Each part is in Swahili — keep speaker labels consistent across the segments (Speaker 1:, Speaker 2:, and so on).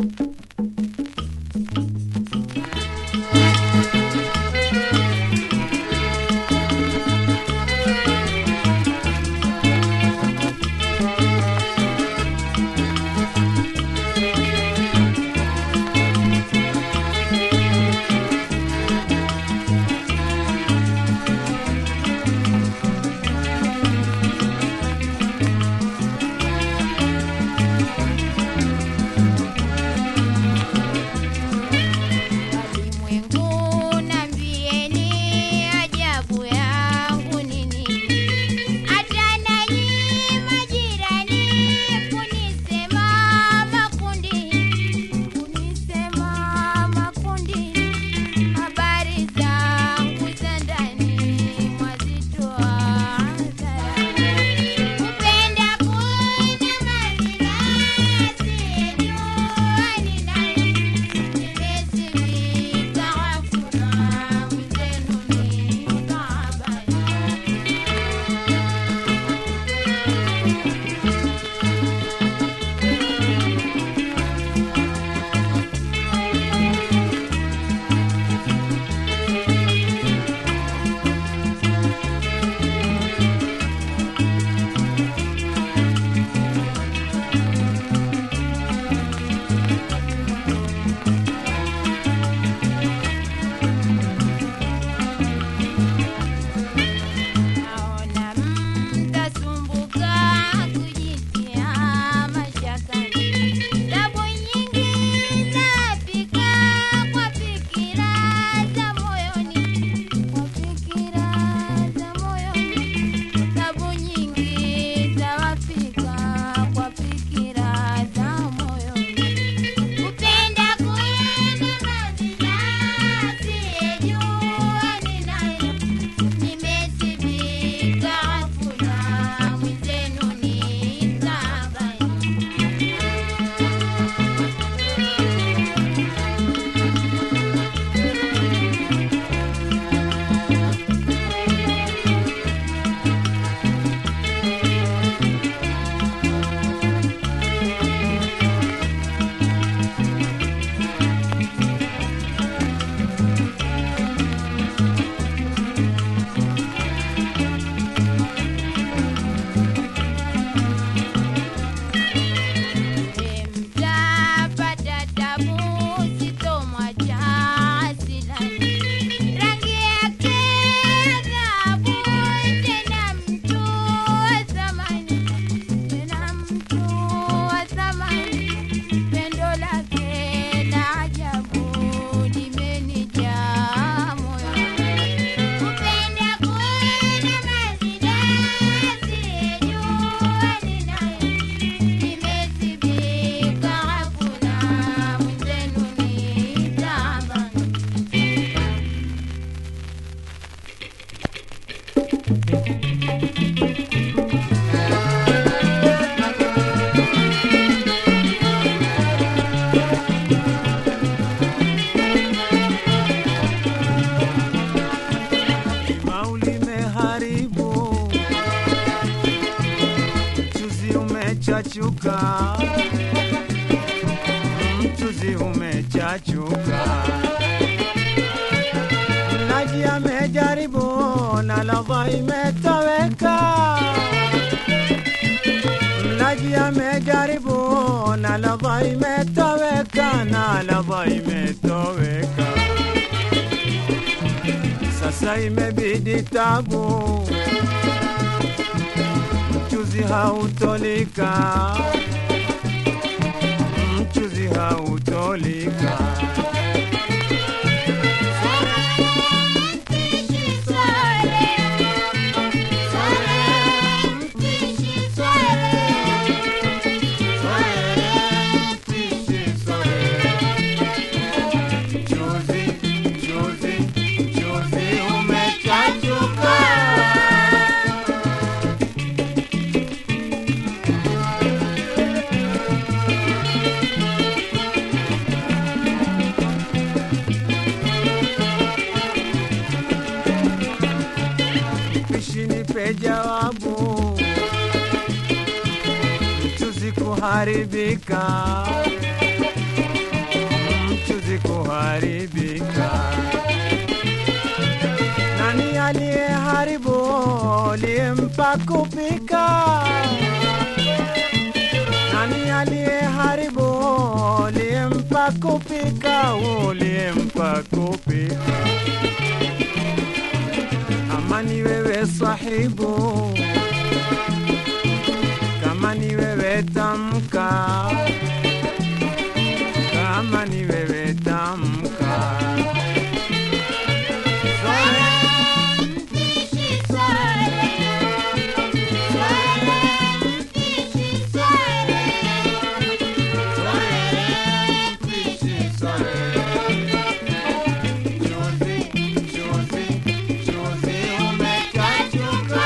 Speaker 1: Walimwengu nambieni ajabu yangu nini, hata nanyi majirani kunisema makundi, kunisema makundi, habari zangu za ndani mwazitoa hadharani. Kupenda kuna mazingazi yejua ninayo Nimesifika ghafula mwenzenu nikahabari. Naona mtasumbuka kujitia mashakani, tabu nyingi zapika kwa fikira za moyoni, kwa fikira za moyoni, tabu nyingi zawafika kwa fikira za moyoni. Kupenda kuna mazingazi yejua ninayo Nimesifika ghafula mwenzenu nikahabari. Mtapata tabu sitomwacha asilani. Rangi yake dhahabu, tena mtu wa thamani, tena mtu wa thamani. Pendo lake la ajabu limenijaa moyoni. Kupenda kuna mazingazi yejua ninayo Nimesifika ghafula mwenzenu nitahabari.
Speaker 2: Limau limeharibu, mchuzi umechachuka, mchuzi umechachuka. Mlaji amejaribu na ladha imetoweka, mlaji amejaribu na ladha imetoweka, na ladha imetoweka. Sasa imebidi tabu, mchuzi hautolika, mchuzi hautolika. Mchuzi, mchuzi, mchuzi umechachuka. Pishi nipe jawabu, mchuzi kuharibika, kuharibika. Nani aliyeharibu aliyempa kupika? Nani aliyeharibu aliyempa kupika? Uliyempa kupika ama ni wewe sahibu, kama ni wewe tamka, kama ni wewe tamka.
Speaker 1: Mpishi swale, swale, mpishi swale, swale, mpishi swale.
Speaker 2: Chuzi, chuzi, chuzi umechachuka.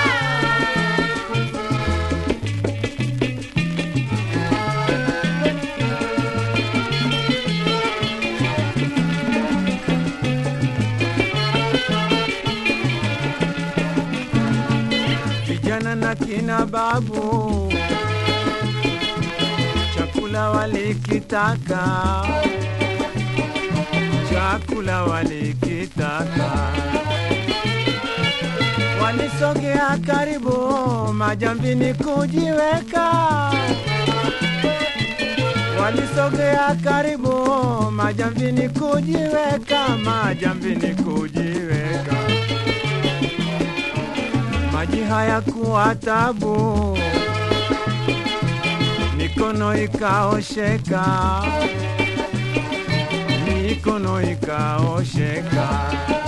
Speaker 2: Vijana na kina babu chakula walikitaka, chakula walikitaka, walisogea karibu majambini kujiweka, walisogea karibu majambini kujiweka, majambini kujiweka maji hayakuwa tabu, mikono ikaosheka, mikono ikaosheka.